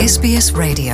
SBS Radio.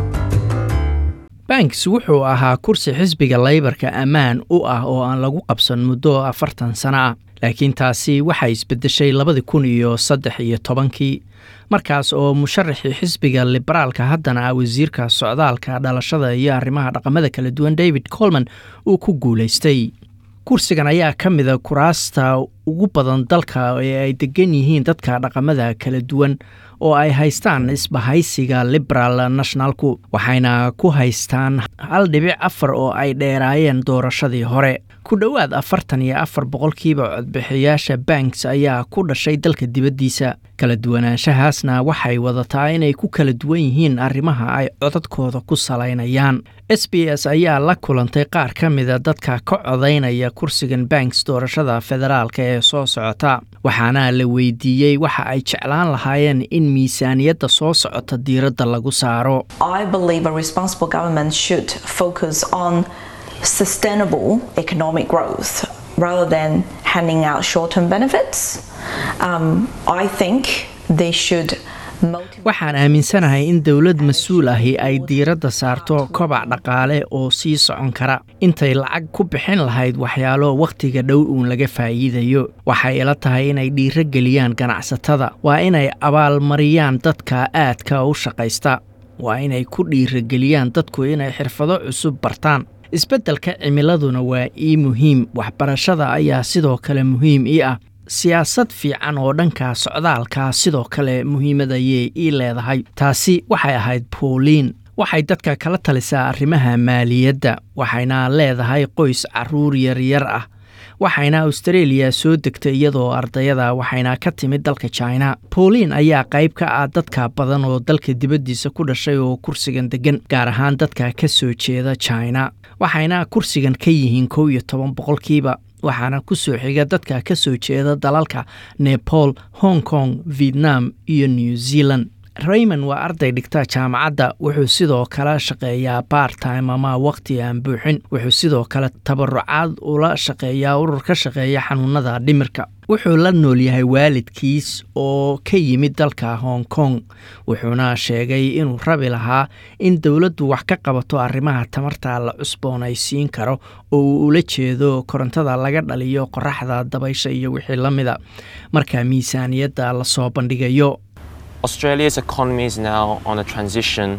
banks wuxuu ahaa kursi xisbiga laybarka ammaan u ah oo aan lagu qabsan muddo afartan sano ah laakiin taasi waxay isbedeshay labadii kun iyo saddex iyo tobankii markaas oo musharaxii xisbiga liberaalka haddana ah wasiirka socdaalka dhalashada iyo arrimaha dhaqamada kala duwan david colman uu ku guulaystay kursigan ayaa ka mida kuraasta ugu badan dalka ee ay degan yihiin dadka dhaqamada kala duwan oo ay haystaan isbahaysiga liberal nationalku waxayna ku haystaan hal dhibic afar oo ay dheeraayeen doorashadii hore ku dhowaad afartan iyo afar boqolkiiba codbixiyaasha banks ayaa ku dhashay dalka dibaddiisa kala duwanaanshahaasna waxay wadataa inay ku kala duwan yihiin arrimaha ay codadkooda ku salaynayaan s b s ayaa la kulantay qaar ka mida dadka ka codaynaya kursigan banks doorashada federaalka ee soo socota waxaana la weydiiyey waxa ay jeclaan lahaayeen in miisaaniyadda soo socota diiradda lagu saaro I believe a responsible government should focus on sustainable economic growth rather than handing out short term benefits. Um, I think they should motivate. waxaan aaminsanahay in dowlad mas-uul ahi ay diiradda saarto kobac dhaqaale oo sii socon kara intay lacag ku bixin lahayd waxyaalo wakhtiga dhow uun laga faa'iidayo waxay ila tahay inay dhiiro geliyaan ganacsatada waa inay abaalmariyaan dadka aadka u shaqaysta waa inay ku dhiirageliyaan dadku inay xirfado cusub bartaan isbeddelka cimiladuna waa ii muhiim waxbarashada ayaa sidoo kale muhiim ii ah siyaasad fiican oo dhanka socdaalka sidoo kale muhiimad ayay ii leedahay taasi waxay ahayd pauliin waxay dadka kala talisaa arrimaha maaliyadda waxayna leedahay qoys caruur yaryar ah waxayna austareeliya soo degtay iyadoo ardayada waxayna ka timid dalka china pauliin ayaa qayb ka ah dadka badan oo dalka dibaddiisa ku dhashay oo kursigan degan gaar ahaan dadka ka soo jeeda china waxayna kursigan ka yihiin kow iyo toban boqolkiiba waxaana ku soo xiga dadka ka soo jeeda dalalka nepal hong kong vietnam iyo new zealand raymond waa arday dhigta jaamacadda wuxuu sidoo kale shaqeeyaa bartime ama wakhti aan buuxin wuxuu sidoo kale tabarucaad ula shaqeeyaa urur ka shaqeeya xanuunada dhimirka wuxuu la nool yahay waalidkiis oo ka yimid dalka hong kong wuxuuna sheegay inuu rabi lahaa in dowladdu wax ka qabato arrimaha tamarta la cusboonaysiin karo oo uu ula jeedo korontada laga dhaliyo qoraxda dabaysha iyo wixii la mida marka miisaaniyadda lasoo bandhigayo Australia's economy is now on a transition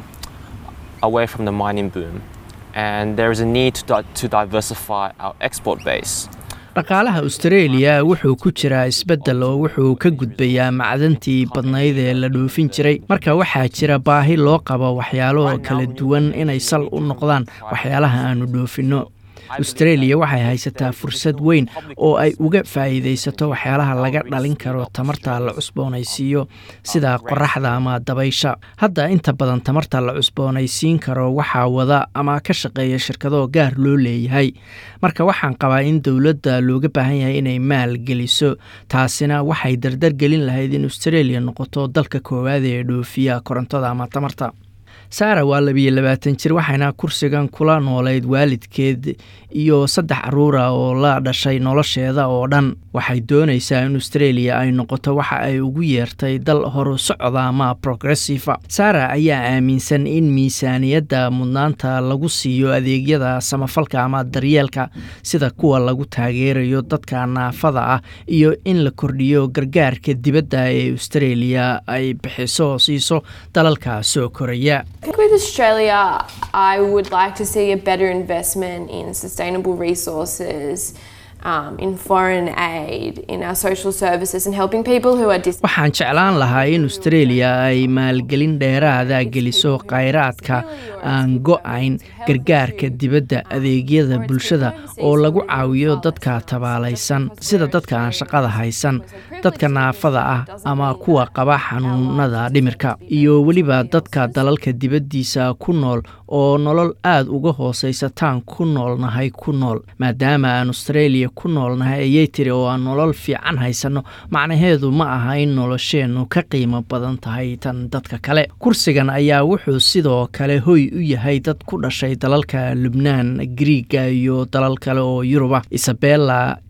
away from the mining boom, and there is a need to, di- to diversify our export base. dhaqaalaha austareeliya wuxuu ku jiraa isbeddel oo wuxuu ka gudbayaa macdantii badnayd ee la dhoofin jiray marka waxaa jira baahi loo qabo waxyaalo kala duwan inay sal u noqdaan waxyaalaha aanu dhoofinno austareeliya waxay haysataa fursad weyn oo ay uga faa'iidaysato waxyaalaha laga dhalin karo tamarta la cusboonaysiiyo sida qoraxda ama dabaysha hadda inta badan tamarta la cusboonaysiin karo waxaa wada ama ka shaqeeya shirkado gaar loo leeyahay marka waxaan qabaa in dowladda looga baahan yahay inay maal geliso taasina waxay dardar gelin lahayd in austareeliya noqoto dalka koowaad ee dhoofiya korontada ama tamarta saara waa labiyo labaatan jir waxayna kursigan kula noolayd waalidkeed iyo saddex caruura oo la dhashay nolosheeda oo dhan waxay doonaysaa in australia ay noqoto waxa ay ugu yeertay dal horu socda ama progressiva saara ayaa aaminsan in miisaaniyadda mudnaanta lagu siiyo adeegyada samafalka ama daryeelka sida kuwa lagu taageerayo dadka naafada ah iyo in la kordhiyo gargaarka dibadda ee australia ay bixiso siiso dalalka soo koraya I think with Australia, I would like to see a better investment in sustainable resources, um, in foreign aid, in our social services, and helping people who are dis. waxaan jeclaan lahaa in australia ay maalgelin dheeraada geliso khayraadka aan go-ayn gargaarka dibadda adeegyada bulshada oo lagu caawiyo dadka tabaalaysan sida dadka aan shaqada haysan dadka naafada ah ama kuwa qaba xanuunada dhimirka iyo weliba dadka dalalka dibaddiisa ku nool oo nolol aada uga hoosaysataan ku noolnahay ku nool maadaama aan australia ku noolnahay ayay tiri oo aan nolol fiican haysanno macnaheedu ma aha in nolosheennu ka qiimo badan tahay tan dadka kale kursigan ayaa wuxuu sidoo kale hoy u yahay dad ku dhashay dalalka lubnaan griiga iyo dalal kale oo yuruba isabella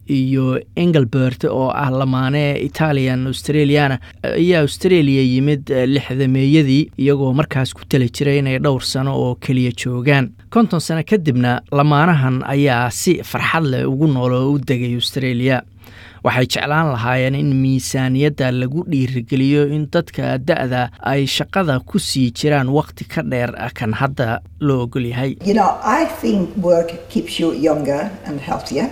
iyo engelbert oo ah lamaane italian australiana ayaa australia yimid lixdameeyadii iyagoo markaas ku tali jiray inay dhowr sano oo keliya joogaan konton sano kadibna lamaanahan ayaa si farxad leh ugu nool oo u degay australia waxay jeclaan lahaayeen in miisaaniyadda lagu dhiirigeliyo in dadka da-da ay shaqada ku sii jiraan wakhti ka dheer kan hadda loo ogol yahay You know, I think work keeps you younger and healthier,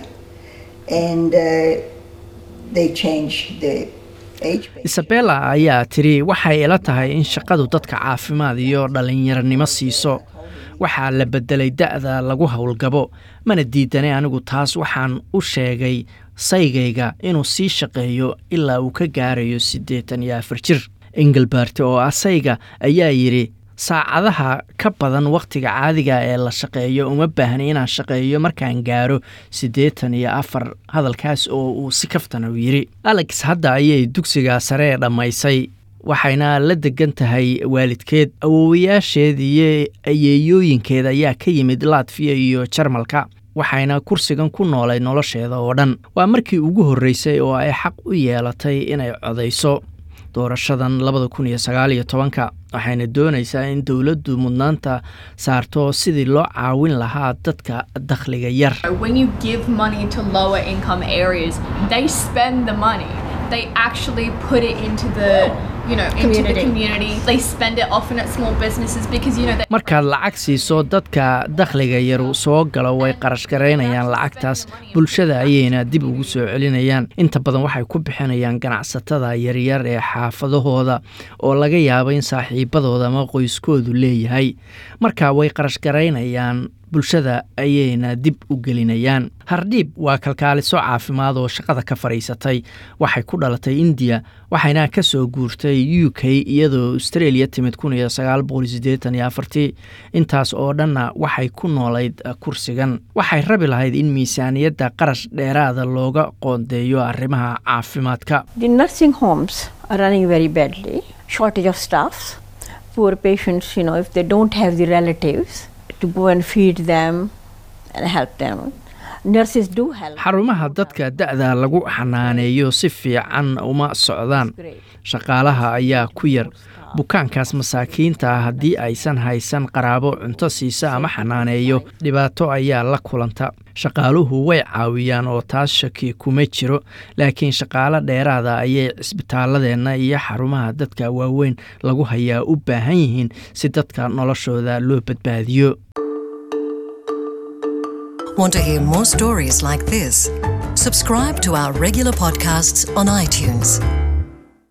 and uh, they change the age. base. isabella ayaa tiri waxay ila tahay in shaqadu dadka caafimaad iyo dhallinyaronimo siiso waxaa la bedelay da-da lagu howlgabo mana diidanay anigu taas waxaan u sheegay saygayga inuu sii shaqeeyo ilaa uu ka gaarayo siddeetan iyo afar jir engelbert oo ah sayga ayaa yidhi saacadaha ka badan wakhtiga caadiga ee la shaqeeyo uma baahna inaan shaqeeyo markaan gaaro siddeetan iyo afar hadalkaas oo uu si kaftana u yidhi alex hadda ayay dugsiga sare ee dhammaysay waxayna la degan tahay waalidkeed awoowayaasheed iyo ayeeyooyinkeed ayaa ka yimid latfiya iyo jarmalka waxayna kursigan ku noolay nolosheeda oo dhan waa markii ugu horreysay oo ay xaq u yeelatay inay codayso doorashadan labada kun iyo sagaal iyo tobanka waxayna doonaysaa in dowladdu mudnaanta saarto sidii loo caawin lahaa dadka dakhliga yar When you give money to lower income areas, they spend the money. They actually put it into the, you know, into the community. They spend it often at small businesses because you know they markaad lacag siiso dadka dakhliga yaru soo galo way qarash garaynayaan lacagtaas bulshada ayayna dib ugu soo celinayaan inta badan waxay ku bixinayaan ganacsatada yaryar ee xaafadahooda oo laga yaabo in saaxiibadooda ama qoyskoodu leeyahay marka way qarash garaynayaan bulshada ayayna dib u gelinayaan hardhiib waa kalkaaliso caafimaad oo shaqada ka fadhiisatay waxay ku dhalatay indiya waxayna ka soo guurtay u k iyadoo australia timid kun iyo sagaal boqol sideetan iyo afartii intaas oo dhanna waxay ku noolayd kursigan waxay rabi lahayd in miisaaniyadda qarash dheeraada looga qoondeeyo arrimaha caafimaadka The nursing homes are running very badly, shortage of staff. Poor patients, you know, if they don't have the relatives to go and feed them and help them, nurses do help. xarumaha dadka da-da lagu xanaaneeyo si fiican uma socdaan shaqaalaha ayaa ku yar bukaankaas masaakiinta ah haddii aysan haysan qaraabo cunto siisa ama xanaaneeyo dhibaato ayaa la kulanta shaqaaluhu way caawiyaan oo taas shaki kuma jiro laakiin shaqaalo dheeraada ayay cisbitaaladeenna iyo xarumaha dadka waaweyn lagu hayaa u baahan yihiin si dadka noloshooda loo badbaadiyo Want to hear more stories like this? Subscribe to our regular podcasts on iTunes.